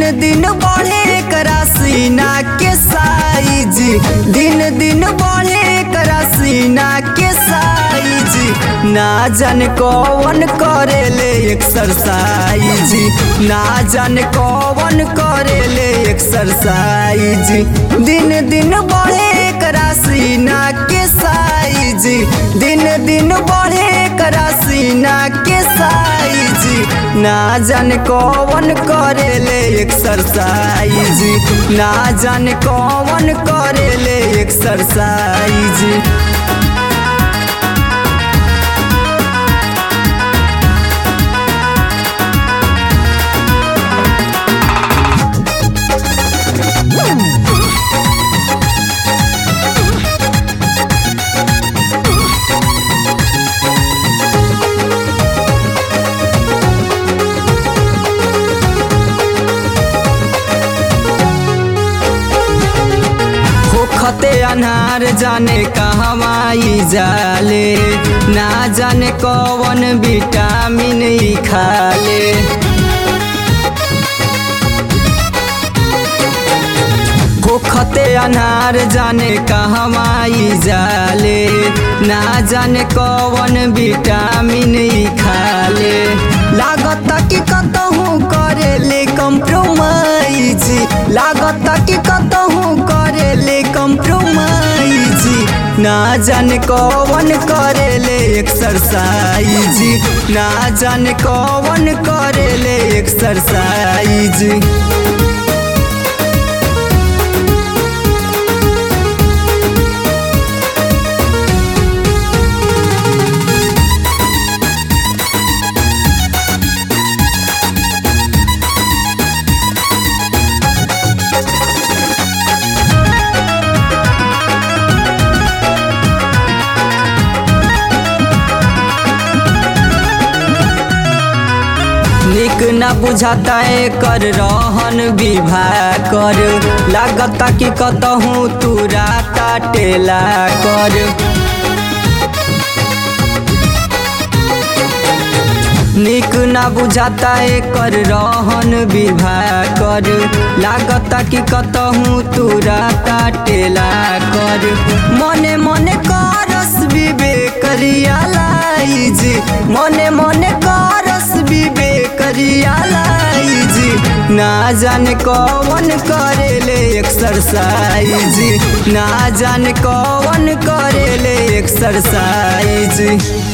दिन बढ़े करा सीना के साइज दिन दिन बढ़े करा सीना के साइज ना जान कौन करेले एक्सरसाइज ना जान कौन करेले एक्सरसाइज दिन दिन बढ़े करा सीना के साइज दिन दिन बढ़े करा सीना के साइज ना जान कौन करेले एक्सरसाइज ना जान कौन करेले एक्सरसाइज होखते अनार जाने कहवाई जाले ना जाने कौन विटामिन ई खाले होखते अनार जाने कहवाई जाले ना जाने कौन विटामिन ई खाले लागत कि कतहूँ करेले कम्प्रोमाइज लागत कि कतहूँ करेले कम्प्रोमाइज ना जाने कौन करेले एक्सरसाइज ना जाने कौन करेले एक्सरसाइज निक न बुझाता कर रहन विवाह कर लागता कि कतहूँ तू राता टेला कर निक न बुझाता कर रहन विवाह कर लागता कि कतहूँ तू राता टेला कर मने मने करस विवेक रियलाइज मने मने करस विवेक रियलाइज ना जाने कौन करेले एक्सरसाइज ना जाने कौन करेले एक्सरसाइज